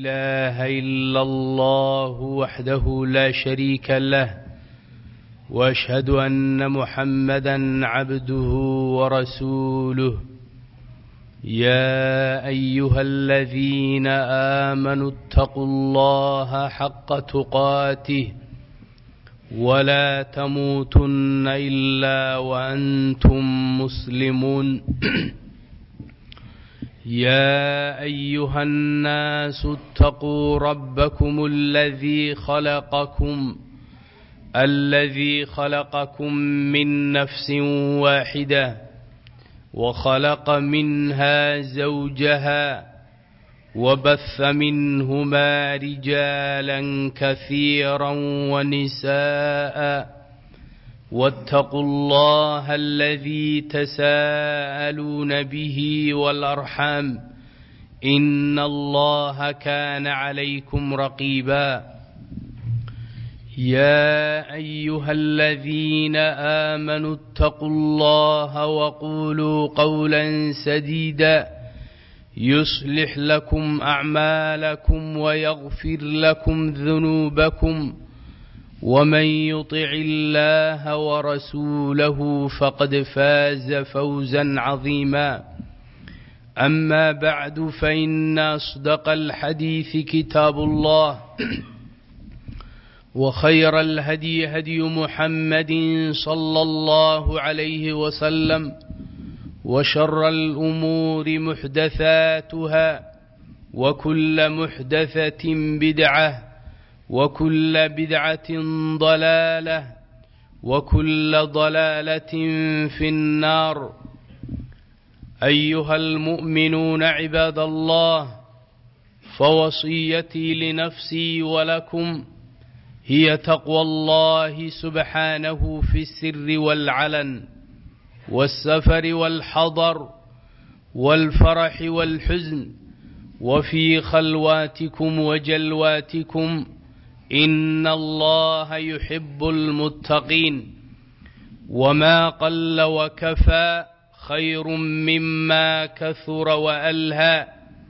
إله إلا الله وحده لا شريك له واشهد أن محمدا عبده ورسوله يا أيها الذين آمنوا اتقوا الله حق تقاته ولا تموتن إلا وأنتم مسلمون يا أيها الناس اتقوا ربكم الذي خلقكم الذي خلقكم من نفس واحدة وخلق منها زوجها وبث منهما رجالا كثيرا ونساء واتقوا الله الذي تساءلون به والأرحام إن الله كان عليكم رقيبا يا أيها الذين آمنوا اتقوا الله وقولوا قولا سديدا يصلح لكم أعمالكم ويغفر لكم ذنوبكم ومن يطع الله ورسوله فقد فاز فوزا عظيما أما بعد فإن أصدق الحديث كتاب الله وخير الهدي هدي محمد صلى الله عليه وسلم وشر الأمور محدثاتها وكل محدثة بدعة وكل بدعة ضلالة وكل ضلالة في النار أيها المؤمنون عباد الله فوصيتي لنفسي ولكم هي تقوى الله سبحانه في السر والعلن والسفر والحضر والفرح والحزن وفي خلواتكم وجلواتكم إن الله يحب المتقين وما قل وكفى خير مما كثر وألهى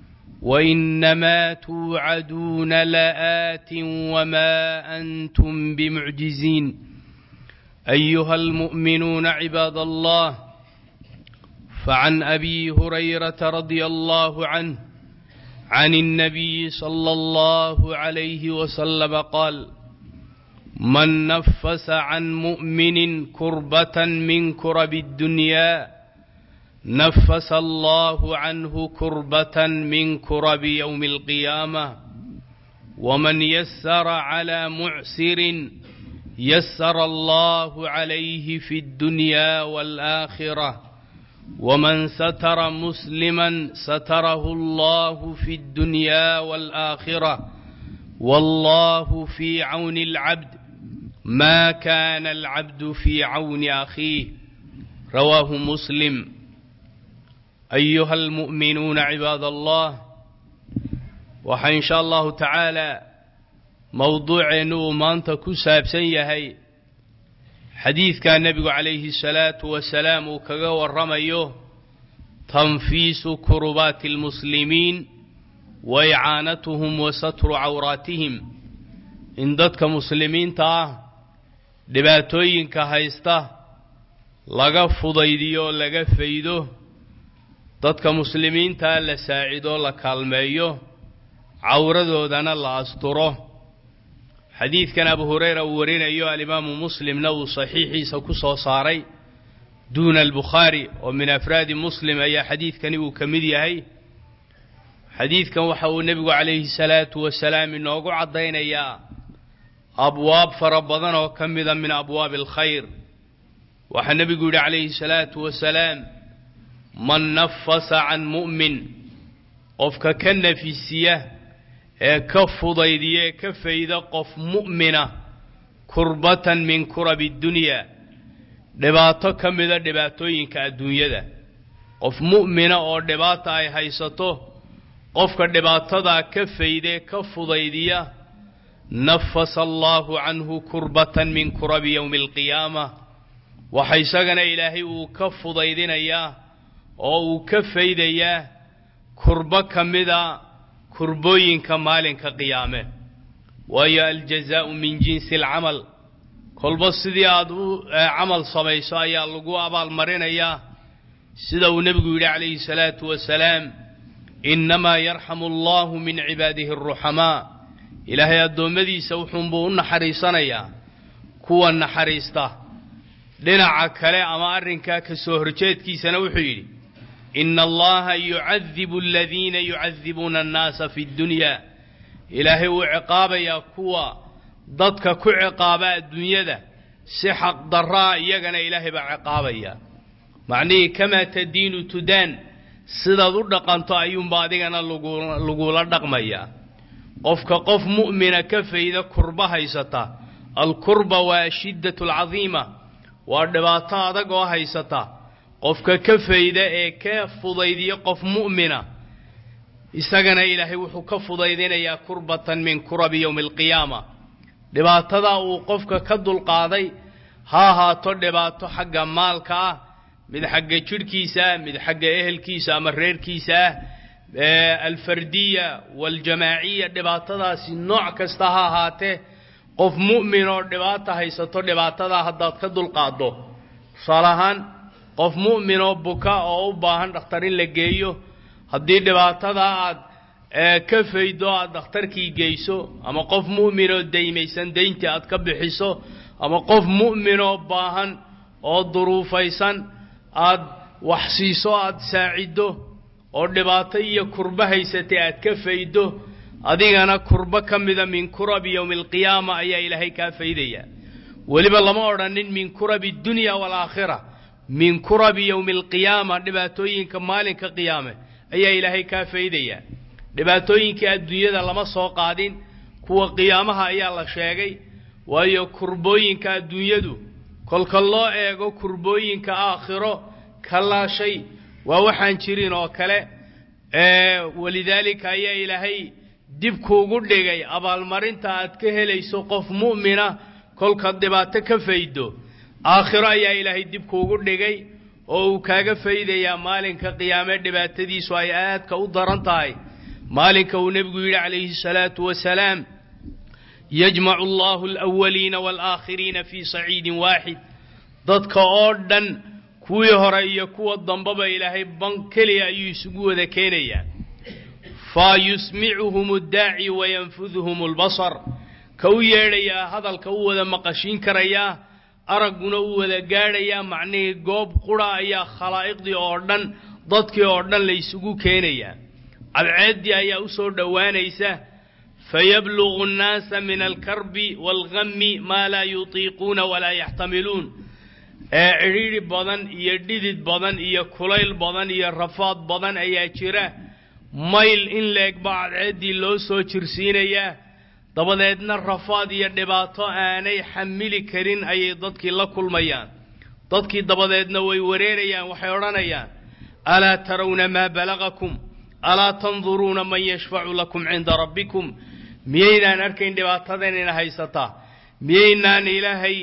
وإنما توعدون لآت وما أنتم بمعجزين أيها المؤمنون عباد الله فعن أبي هريرة رضي الله عنه عن النبي صلى الله عليه وسلم قال من نفس عن مؤمن كربة من كرب الدنيا نفس الله عنه كربة من كرب يوم القيامة ومن يسر على معسر يسر الله عليه في الدنيا والآخرة ومن ستر مسلما ستره الله في الدنيا والآخرة والله في عون العبد ما كان العبد في عون أخيه رواه مسلم أيها المؤمنون عباد الله waxaa in sha allahu tacaala mowduuceennu uu maanta ku saabsan yahay xadiidkaa nebigu calayhi salaatu wasalaam uu kaga warramayo tanfiisu kurubaati almuslimiin wa icaanatuhum wa satru cawraatihim in dadka muslimiinta ah dhibaatooyinka haysta laga fudaydiyo oo laga faydo dadka muslimiintaa la saacido la kaalmeeyo cawradoodana la asturo xadiidkan abu hureyra uu warinayo alimaamu muslimna uu saxiixiisa ku soo saaray duuna albukhaari oo min afraadi muslim ayaa xadiidkani uu ka mid yahay xadiidkan waxa uu nebigu calayhi salaatu wasalaam inoogu caddaynayaa abwaab fara badan oo ka mida min abwaabi alkhayr waxaa nebigu yidhi calayhi salaatu wasalaam man nafasa can mu'min qofka ka nafisiya ee ka fudaydiya ee ka fayda qof mu'mina kurbatan min kurabi dunya dhibaato ka mida dhibaatooyinka adduunyada qof mu'mina oo dhibaata ay haysato qofka dhibaatadaa ka faydee ka fudaydiya nafasa allaahu canhu kurbatan min kurabi yowmi alqiyaama waxa isagana ilaahay uu ka fudaydinayaa oo uu ka faydayaa kurbo ka mida kurbooyinka maalinka qiyaame waayo aljazaau min jinsi alcamal kolba sidii aad u camal samayso ayaa lagu abaalmarinayaa sida uu nebigu yidhi calayhi salaatu wasalaam innamaa yarxamu allahu min cibaadihi aruxamaa ilaahay addoommadiisa wuxuunbuu u naxariisanayaa kuwa naxariista dhinaca kale ama arrinkaa ka soo horjeedkiisana wuxuu yidhi ina allaha yucadibu aladiina yucadibuuna annaasa fi ddunyaa ilaahay wuu ciqaabayaa kuwa dadka ku ciqaaba adduunyada si xaqdarraa iyagana ilaahay baa ciqaabaya macnihii kamaa tadiinu tudaan sidaad u dhaqanto ayuunba adigana lagula dhaqmayaa qofka qof mu'mina ka fayda kurba haysata alkurba waa ashiddatu alcadiima waa dhibaato adag oo haysata qofka ka fayda ee ka fudaydiya qof mu'mina isagana ilaahay wuxuu ka fudaydinayaa kurbatan min kurabi yowmi alqiyaama dhibaatada uu qofka ka dulqaaday ha ahaato dhibaato xagga maalka ah mid xagga jidhkiisa ah mid xagga ehelkiisa ama reerkiisa ah alfardiya waaljamaaciya dhibaatadaasi nooc kasta ha ahaatee qof mu'min oo dhibaata haysato dhibaatadaa haddaad ka dulqaaddo tusaale ahaan qof mu'min oo buka oo u baahan dhakhtar in la geeyo haddii dhibaatadaa aad ka faydo aad dhakhtarkii geyso ama qof mu'min oo daymaysan dayntii aad ka bixiso ama qof mu'min oo baahan oo duruufaysan aad wax siiso aad saaciddo oo dhibaato iyo kurbo haysatay aad ka faydo adigana kurbo ka mida min kurabi yowmi alqiyaama ayaa ilaahay kaa faydaya weliba lama odhanin min kurabi dunya waalaakhira min kurabi yowmi alqiyaama dhibaatooyinka maalinka qiyaame ayaa ilaahay kaa faydaya dhibaatooyinkii adduunyada lama soo qaadin kuwa qiyaamaha ayaa la sheegay waayo kurbooyinka adduunyadu kolka loo eego kurbooyinka aakhiro kalaa shay waa waxaan jirin oo kale walidaalika ayaa ilaahay dib kuugu dhigay abaalmarinta aad ka helayso qof mu'mina kolkaad dhibaato ka faydo aakhiro ayaa ilaahay dib kuugu dhigay oo uu kaaga faydayaa maalinka qiyaame dhibaatadiisu ay aadka u daran tahay maalinka uu nebigu yidhi calayhi salaatu wasalaam yajmacu allahu alawaliina waalaakhiriina fii saciidin waaxid dadka oo dhan kuwii hore iyo kuwa dambaba ilaahay ban keliya ayuu isugu wada keenayaa fa yusmicuhum addaaci wayanfuduhum albasar ka u yeedhayaa hadalka u wada maqashiin karayaa aragguna u wada gaadhayaa macnihii goob qura ayaa khalaa'iqdii oo dhan dadkii oo dhan la ysugu keenayaa cadceeddii ayaa u soo dhowaanaysa fayablugu annaasa min alkarbi waalghammi maa laa yutiiquuna walaa yaxtamiluun ee cidhiidhi badan iyo dhidid badan iyo kulayl badan iyo rafaad badan ayaa jira mayl in leeg baa cadceeddii loo soo jirsiinayaa dabadeedna rafaad iyo dhibaato aanay xamili karin ayay dadkii la kulmayaan dadkii dabadeedna way wareerayaan waxay odhanayaan alaa tarawna maa balagakum alaa tanduruuna man yashfacu lakum cinda rabbikum miyaynaan arkayn dhibaatadanina haysataa miyaynaan ilaahay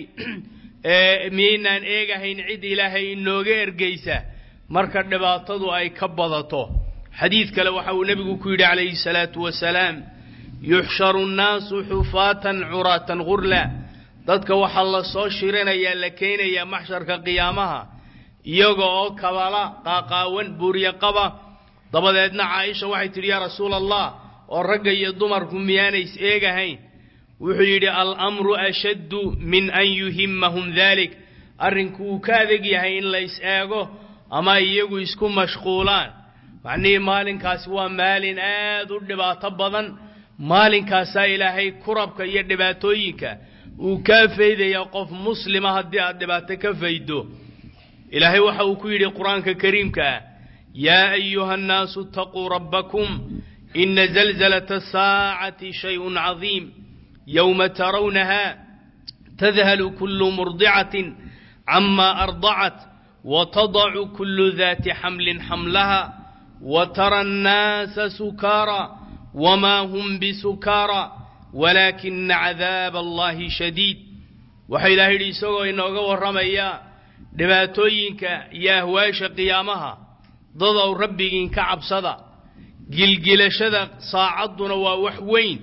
miyaynaan eegahayn cid ilaahay inooga ergeysa marka dhibaatadu ay ka badato xadiid kale waxa uu nebigu ku yidhi calayhi salaatu wasalaam yuxsharu nnaasu xufaatan curaatan gurla dadka waxaa la soo shirinayaa la keenayaa maxsharka qiyaamaha iyaga oo kabala qaaqaawan buuryo qaba dabadeedna caaisha waxay tidhi yaa rasuula allah oo ragga iyo dumarku miyaanays eegahayn wuxuu yidhi alamru ashaddu min an yuhimmahum dalik arrinku uu ka adeg yahay in la is eego ama iyagu isku mashquulaan macnihii maalinkaasi waa maalin aad u dhibaato badan maalinkaasaa ilaahay kurabka iyo dhibaatooyinka uu kaa faydaya qof muslima haddii aad dhibaato ka faydo ilaahay waxa uu ku yidhi qur-aanka kariimka ah yaa ayuha annaasu itaquu rabbakum ina zalzalata asaacati shayun cadiim yowma tarawnaha tadhalu kullu murdicatin cama ardacat watadacu kullu daati xamlin xamlaha watara annaasa sukaara wma hm bisukaara walaakina cadaaba allahi shadiid waxaa ilahay yidhi isagoo inooga warramaya dhibaatooyinka iyo ahwaasha qiyaamaha dadow rabbigiin ka cabsada gilgilashada saacadduna waa wax weyn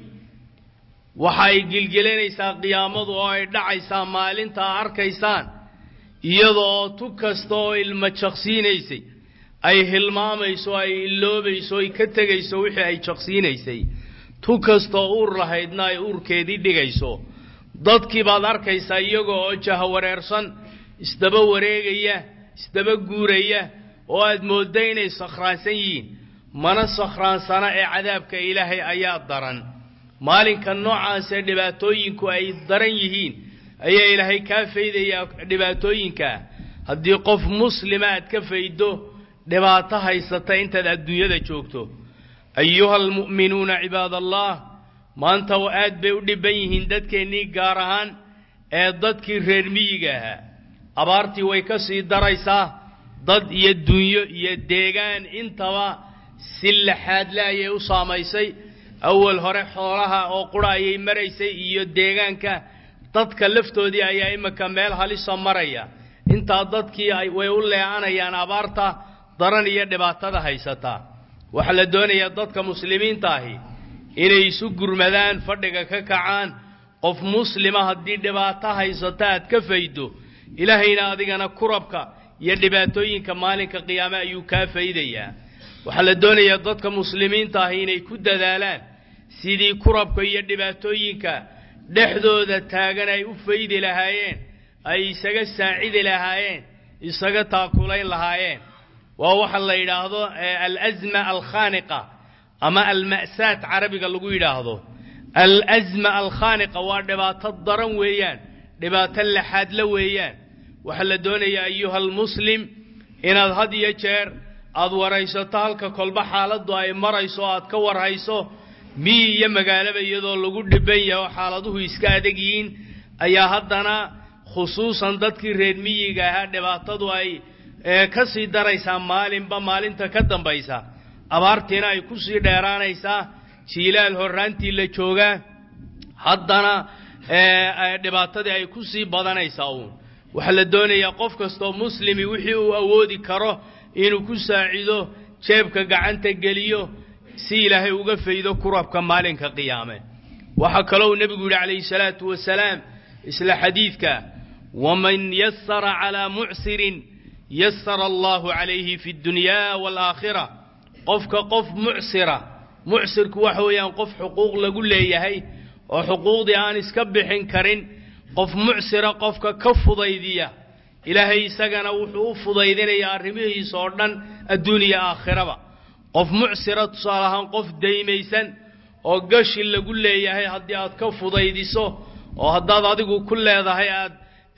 waxa ay gilgilanaysaa qiyaamadu oo ay dhacaysaa maalinta a arkaysaan iyada oo tu kasta oo ilma jaqsiinaysay ay hilmaamayso ay illoobayso ay ka tegayso wixii ay jaqsiinaysay tu kastaoo uur lahaydna ay uurkeedii dhigayso dadkii baad arkaysaa iyaga oo jahawareersan isdaba wareegaya isdaba guuraya oo aad moodda inay sakhraansan yihiin mana sakhraansana ee cadaabka ilaahay ayaa daran maalinka noocaasee dhibaatooyinku ay daran yihiin ayaa ilaahay kaa faydayaa dhibaatooyinkaa haddii qof muslima aad ka faydo dhibaato haysata intaad adduunyada joogto ayuha almu'minuuna cibaadallah maanta aad bay u dhibban yihiin dadkeennii gaar ahaan ee dadkii reer miyiga ahaa abaartii way ka sii daraysaa dad iyo dunyo iyo deegaan intaba si laxaadle ayay u saamaysay awal hore xoolaha oo qura ayay maraysay iyo deegaanka dadka laftoodii ayaa iminka meel halisa maraya intaa dadkii way u leecanayaan abaarta daran iyo dhibaatada haysataa waxaa la doonayaa dadka muslimiinta ahi inay isu gurmadaan fadhiga ka kacaan qof muslima haddii dhibaato haysata aad ka faydo ilaahayna adigana kurabka iyo dhibaatooyinka maalinka qiyaame ayuu kaa faydayaa waxaa la doonayaa dadka muslimiinta ahi inay ku dadaalaan sidii kurabka iyo dhibaatooyinka dhexdooda taagan ay u faydi lahaayeen ay isaga saacidi lahaayeen isaga taakulayn lahaayeen waa waxa la yidhaahdo alazma alkhaaniqa ama alma'saat carabiga lagu yidhaahdo alazma alkhaaniqa waa dhibaato daran weeyaan dhibaato laxaadla weeyaan waxaa la doonayaa ayuha almuslim inaad had iyo jeer aad waraysato halka kolba xaaladdu ay marayso aad ka warhayso miyi iyo magaalaba iyadoo lagu dhiban yahay oo xaaladuhu iska adag yihiin ayaa haddana khusuusan dadkii reer miyiga ahaa dhibaatadu ay ka sii daraysaa maalinba maalinta ka dambaysa abaartiina ay ku sii dheeraanaysaa jiilaal horraantii la joogaa haddana dhibaatadii ay ku sii badanaysaa uun waxaa la doonayaa qof kastoo muslimi wixii uu awoodi karo inuu ku saacido jeebka gacanta geliyo si ilaahay uga faydo kurabka maalinka qiyaame waxaa kalou nebigu yidhi calayhi salaatu wasalaam isla xadiidka waman yasara calaa mucsirin yasara allahu calayhi fi ddunyaa waalaakhira qofka qof mucsira mucsirku waxa weeyaan qof xuquuq lagu leeyahay oo xuquuqdii aan iska bixin karin qof mucsira qofka ka fudaydiya ilaahay isagana wuxuu u fudaydinayaa arrimihiisa oo dhan adduuniya aakhiraba qof mucsira tusaale ahaan qof daymaysan oo gashi lagu leeyahay haddii aad ka fudaydiso oo haddaad adigu ku leedahay aad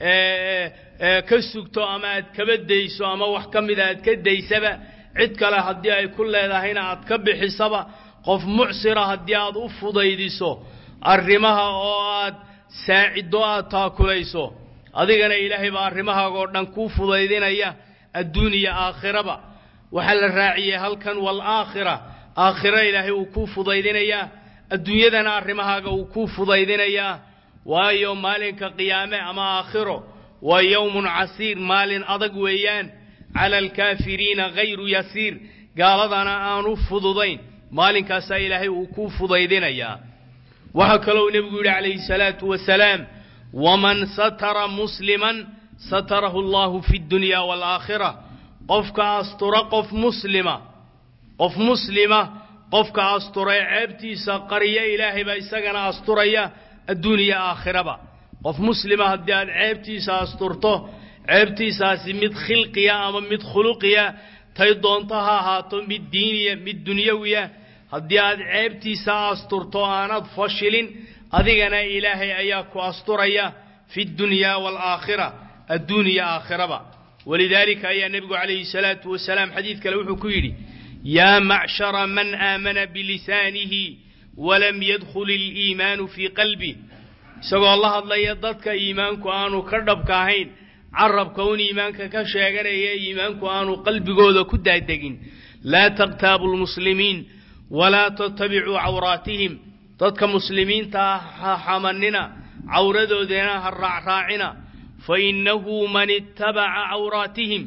ka sugto ama aad kaba dayso ama wax ka mida aad ka daysaba cid kale haddii ay ku leedahayna aad ka bixisaba qof mucsira haddii aad u fudaydiso arrimaha oo aad saaciddo aad taakulayso adigana ilaahay baa arrimahaaga oo dhan kuu fudaydinaya adduuniya aakhiraba waxaa la raaciyey halkan waalaakhira aakhira ilaahay uu kuu fudaydinayaa adduunyadana arrimahaaga uu kuu fudaydinayaa waayo maalinka qiyaame ama aakhiro waa yowmun casiir maalin adag weeyaan cala alkaafiriina hayru yasiir gaaladana aanu fududayn maalinkaasaa ilaahay uu kuu fudaydinayaa waxaa kalou nebigu yidhi calayhi salaatu wasalaam waman satara musliman satarahu allahu fi ddunyaa waalaakhira qofka astura qof muslima qof muslima qofka astura ee ceebtiisa qariya ilaahay baa isagana asturaya adduuniya aakhiraba qof muslima haddii aad ceebtiisa asturto ceebtiisaasi mid khilqiya ama mid khuluqiya tay doonto ha ahaato mid diiniya mid dunyawiya haddii aad ceebtiisa asturto aanad fashilin adigana ilaahay ayaa ku asturaya fi ddunyaa waalaakhira adduuniya aakhiraba walidaalika ayaa nebigu calayhi salaatu wasalaam xadiid kale wuxuu ku yidhi yaa macshara man aamana bilisaanihi walam yadkhul iliimaanu fii qalbih isagoo la hadlaya dadka iimaanku aanu ka dhabka ahayn carabka un iimaanka ka sheeganaya iimaanku aanu qalbigooda ku daadegin laa taqtaabu lmuslimiin walaa tattabicuu cawraatihim dadka muslimiinta ha xamanina cawradoodana ha raacraacina fa innahu man ittabaca cawraatihim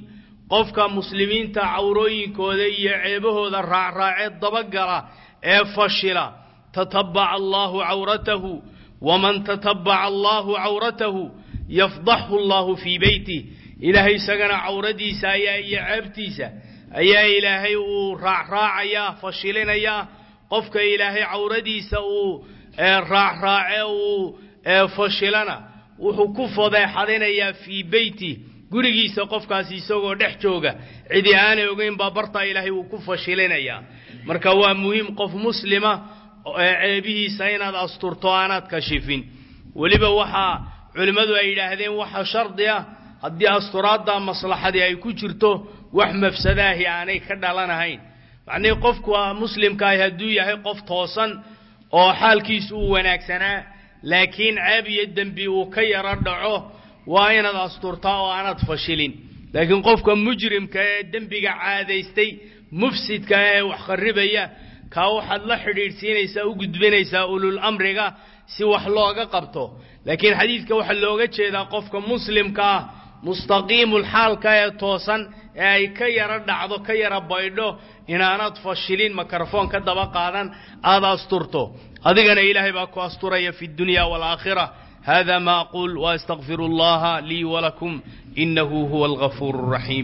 qofka muslimiinta cawrooyinkooda iyo ceebahooda raacraacee dabagala ee fashila tatabaca allahu cawratahu waman tatabaca allahu cawratahu yafdaxhu allahu fii beytih ilaahay isagana cawradiisa ayaa iyo ceebtiisa ayaa ilaahay uu raacraacayaa fashilinayaa qofka ilaahay cawradiisa uu raacraace uu fashilana wuxuu ku fadeexadinayaa fii beyti gurigiisa qofkaasi isagoo dhex jooga cidi aanay ogeyn baa bartaa ilaahay uu ku fashilinayaa marka waa muhiim qof muslima ceebihiisa inaad asturto aanaad kashifin weliba waxaa culimmadu ay yidhaahdeen waxa shardi ah haddii asturaadda maslaxadii ay ku jirto wax mafsadaahi aanay ka dhalanahayn macnihii qofku muslimkaahi hadduu yahay qof toosan oo xaalkiisu uu wanaagsanaa laakiin ceeb iyo dembi uu ka yaro dhaco waa inaad asturtaa oo aanaad fashilin laakiin qofka mujrimka ee dembiga caadaystay mufsidka ee wax kharribaya kaa waxaad la xidhiidhsiinaysaa u gudbinaysaa ulul amriga si wax looga qabto laakiin xadiidka waxaa looga jeedaa qofka muslimka ah mustaqiimul xaalka ee toosan ee ay ka yaro dhacdo ka yaro baydho inaanad fashilin mikrofon ka daba qaadan aada asturto adigana ilaahay baa ku asturaya fi dunya waalaakhira hada ma aqul waastaqfiru allaha lii walakum inahu huwa algafuur الraxiim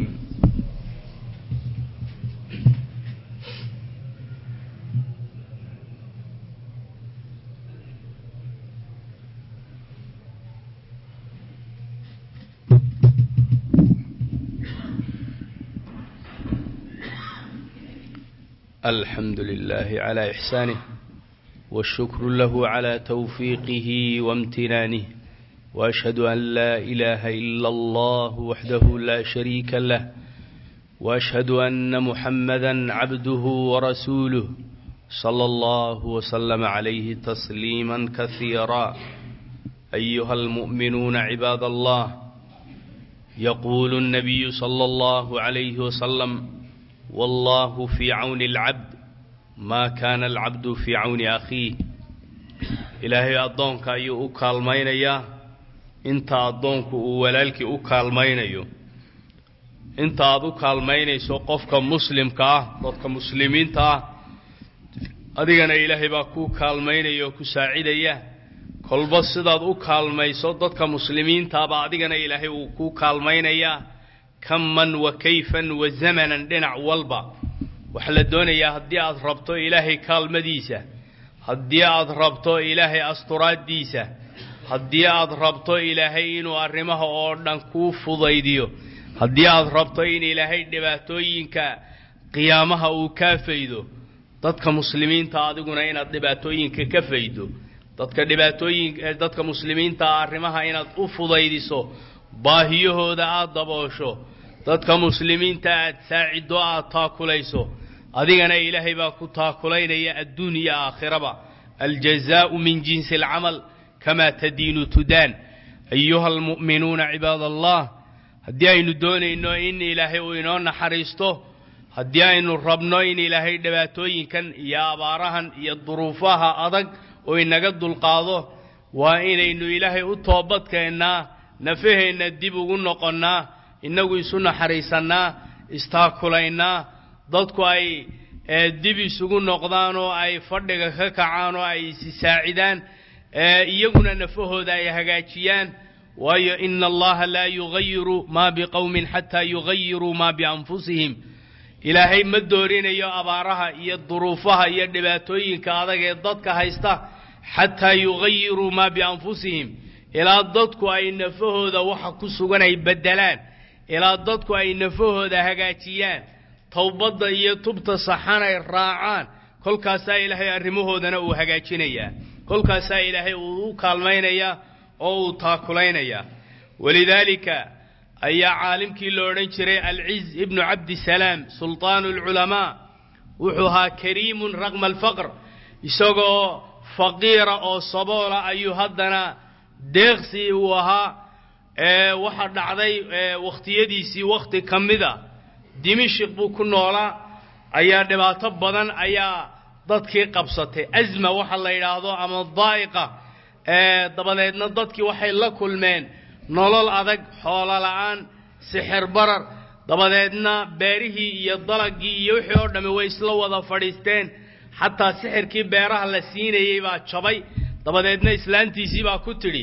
الحمد لله على إحسانه والشكر له على توفيقه وامتنانه وأشهد أن لا إله إلا الله وحده لا شريك له وأشهد أن محمدا عبده ورسوله صلى الله وسلم عليه تسليما كثيرا أيها المؤمنون عباد الله يقول النبي صلى الله عليه وسلم والله في عون العبد ما كان العبد في عون أخيه ilaahay addoonka ayuu u kaalmaynayaa inta addoonku uu walaalkii u kaalmaynayo inta aad u kaalmaynayso qofka muslimka ah dadka muslimiinta ah adigana ilaahay baa kuu kaalmaynaya oo ku saacidaya kolba sidaad u kaalmayso dadka muslimiintaaba adigana ilaahay uu kuu kaalmaynayaa kaman wa kayfan wa zamanan dhinac walba waxaa la doonayaa haddii aad rabto ilaahay kaalmadiisa haddii aad rabto ilaahay asturaaddiisa haddii aad rabto ilaahay inuu arrimaha oo dhan kuu fudaydiyo haddii aad rabto in ilaahay dhibaatooyinka qiyaamaha uu kaa faydo dadka muslimiinta adiguna inaad dhibaatooyinka ka faydo dadka dhibaatooyin dadka muslimiinta arrimaha inaad u fudaydiso baahiyahooda aad daboosho dadka muslimiinta aad saaciddo aad taakulayso adigana ilaahay baa ku taakulaynaya adduun iyo aakhiraba aljazaau min jinsi alcamal kamaa tadiinu tudaan ayuha almu'minuuna cibaad allah haddii aynu doonayno in ilaahay uu inoo naxariisto haddii aynu rabno in ilaahay dhibaatooyinkan iyo abaarahan iyo duruufaha adag oo inaga dulqaado waa inaynu ilaahay u toobadkeennaa nafaheenna dib ugu noqonnaa innagu isu naxariisannaa istaakulaynaa dadku ay dib isugu noqdaan oo ay fadhiga ka kacaan oo ay isi saacidaan iyaguna nafahooda ay hagaajiyaan waayo ina allaha laa yugayiru maa biqowmin xataa yugayiruu maa bianfusihim ilaahay ma doorinayo abaaraha iyo duruufaha iyo dhibaatooyinka adag ee dadka haysta xataa yugayiruu maa bianfusihim ilaa dadku ay nafahooda waxa ku sugan ay beddelaan ilaa dadku ay nafahooda hagaajiyaan towbadda iyo tubta saxan ay raacaan kolkaasaa ilaahay arrimahoodana uu hagaajinayaa kolkaasaa ilaahay uu u kaalmaynayaa oo uu taakulaynayaa walidaalika ayaa caalimkii la odhan jiray alciz ibnu cabdisalaam sultaanu alculamaa wuxuu ahaa kariimun raqma alfaqr isagoo faqiira oo saboola ayuu haddana deeqsi uu ahaa waxa dhacday wakhtiyadiisii wakhti ka mida dimishik buu ku noolaa ayaa dhibaato badan ayaa dadkii qabsatay asma waxa la yidhaahdo ama daa'iqa dabadeedna dadkii waxay la kulmeen nolol adag xoolo la'aan sixir barar dabadeedna beerihii iyo dalagii iyo wixii oo dhammi way isla wada fadhiisteen xataa sixirkii beeraha la siinayey baa jabay dabadeedna islaantiisii baa ku tidhi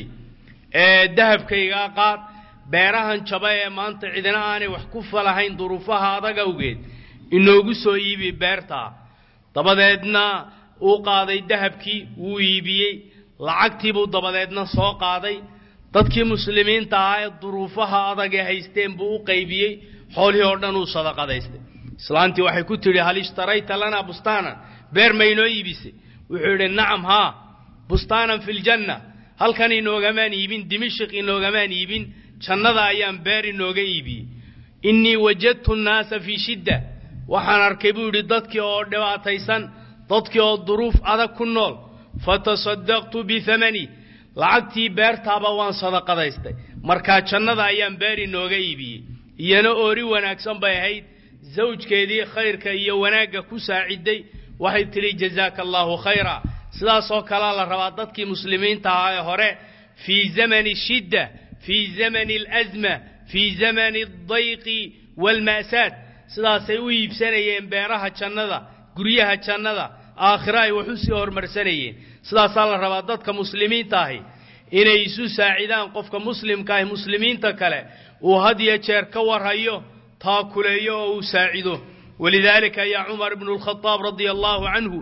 dahabkaygaa qaad beerahan jaba ee maanta cidina aanay wax ku falahayn duruufaha adag awgeed inoogu soo iibi beertaa dabadeedna uu qaaday dahabkii wuu iibiyey lacagtiibuu dabadeedna soo qaaday dadkii muslimiinta ahaa ee duruufaha adag ee haysteen buu u qaybiyey xoolihii oo dhan uu sadaqadaystay islaantii waxay ku tidhi hal ishtarayta lanaa bustaanan beer ma inoo iibisay wuxuu yidhi nacam haa bustaanan fi ljanna halkan inoogamaan iibin dimashik inoogamaan iibin jannada ayaan beer inooga iibiyey innii wajadtu nnaasa fii shidda waxaan arkay buu yidhi dadkii oo dhibaataysan dadkii oo duruuf adag ku nool fatasaddaqtu bihamani lacagtii beertaaba waan sadaqadaystay markaa jannada ayaan beer inooga iibiyey iyana oori wanaagsan bay ahayd zawjkeedii khayrka iyo wanaagga ku saaciday waxay tidhi jazaaka allaahu khayra sidaasoo kalea la rabaa dadkii muslimiinta ahaa ee hore fii zamani shidda fii zamani alasma fii zamani aldayqi waalma'saad sidaasay u iibsanayeen beeraha jannada guryaha jannada aakhiro ay wax u sii horumarsanayeen sidaasaa la rabaa dadka muslimiinta ahi inay isu saacidaan qofka muslimka ahi muslimiinta kale uu had iyo jeer ka warhayo taakuleeyo oo uu saacido walidaalika ayaa cumar ibnu lkhadaab radia allaahu canhu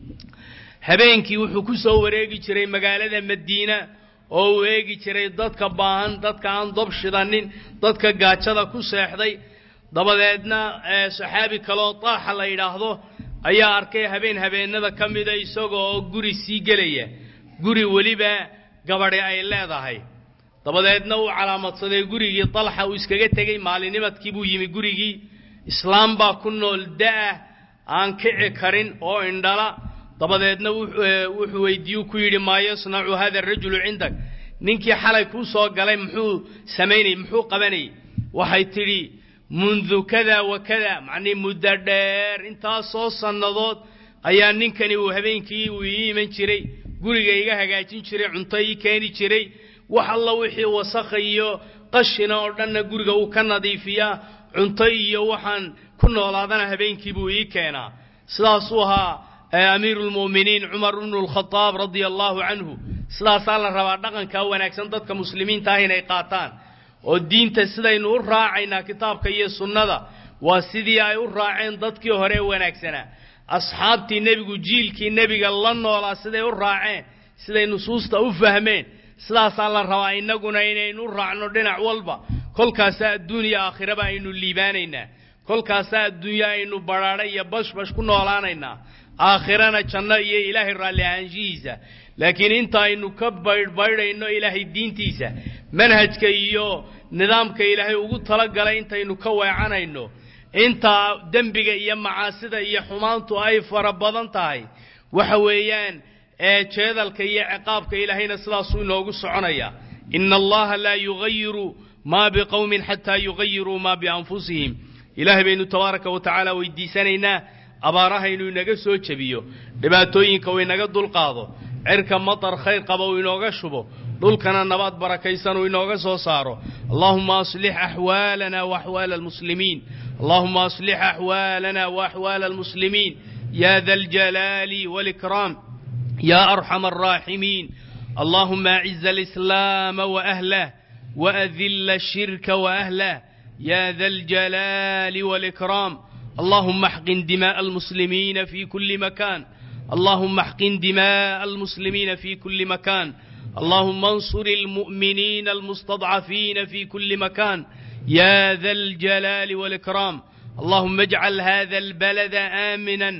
habeenkii wuxuu ku soo wareegi jiray magaalada madiina oo uu eegi jiray dadka baahan dadka aan dob shidanin dadka gaajada ku seexday dabadeedna saxaabi kaleoo taaxa la yidhaahdo ayaa arkay habeen habeennada ka mida isaga oo guri sii gelaya guri weliba gabadhi ay leedahay dabadeedna uu calaamadsaday gurigii dalxa uu iskaga tegey maalinimadkii buu yimi gurigii islaam baa ku nool da'ah aan kici karin oo indhala dabadeedna wuxuu weydiiyu ku yidhi maa yasnacu hada arajulu cindak ninkii xalay kuu soo galay muxuu samaynayey muxuu qabanayey waxay tidhi mundu kada wa kada macnii muddo dheer intaasoo sannadood ayaa ninkani uu habeenkii uu ii iman jiray guriga iga hagaajin jiray cunto ii keeni jiray wax alla wixii wasakha iyo qashina oo dhanna guriga uu ka nadiifiyaa cunto iyo waxaan ku noolaadana habeenkii buu ii keenaa sidaasuu ahaa amiiru lmu'miniin cumar ibnu lkhadaab radia allaahu canhu sidaasaa la rabaa dhaqankaa wanaagsan dadka muslimiinta ah inay qaataan oo diinta sidaynu u raacaynaa kitaabka iyo sunnada waa sidii ay u raaceen dadkii hore ee wanaagsanaa asxaabtii nebigu jiilkii nebiga la noolaa siday u raaceen siday nusuusta u fahmeen sidaasaa la rabaa innaguna inaynu u raacno dhinac walba kolkaasaa adduuniya aakhiraba aynu liibaanaynaa kolkaasaa adduunyo aynu badhaadha iyo bashbash ku noolaanaynaa aakhirana janno iyo ilaahay raalli ahaanshihiisa laakiin inta aynu ka baydhbaydhayno ilaahay diintiisa manhajka iyo nidaamka ilaahay ugu talagalay intaynu ka weecanayno inta dembiga iyo macaasida iyo xumaantu ay fara badan tahay waxa weeyaan ee jeedalka iyo ciqaabka ilaahayna sidaasuu inoogu soconaya ina allaha laa yugayiru maa biqowmin xataa yugayiruu maa bianfusihim ilaahay baynu tabaaraka wa tacaala weydiisanaynaa abaaraha inuu inaga soo jebiyo dhibaatooyinka uu inaga dulqaado cirka matar khayr qaba uu inooga shubo dhulkana nabaad barakaysan uu inooga soo saaro allahuma aslix axwaalana waaxwaala almuslimiin allahuma aslix axwaalana waaxwaala almuslimiin ya da aljalaali walikraam ya arxama alraaximiin allahuma aciz alislaama waahlah waadilla ashirka waahlah ya da aljalaali walikraam اللهم احقن دماء المسلمين في كل مكان اللهم احقن دماء المسلمين في كل مكان اللهم انصر المؤمنين المستضعفين في كل مكان يا ذا الجلال والإكرام اللهم اجعل هذا البلد آمنا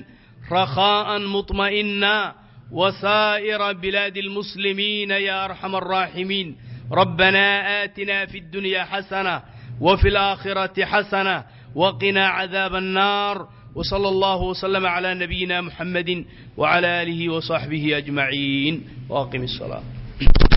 رخاء مطمئنا وسائر بلاد المسلمين يا أرحم الراحمين ربنا آتنا في الدنيا حسنة وفي الآخرة حسنة وقنا عذاب النار وصلى الله وسلم على نبينا محمد وعلى آله وصحبه أجمعين واقم الصلاة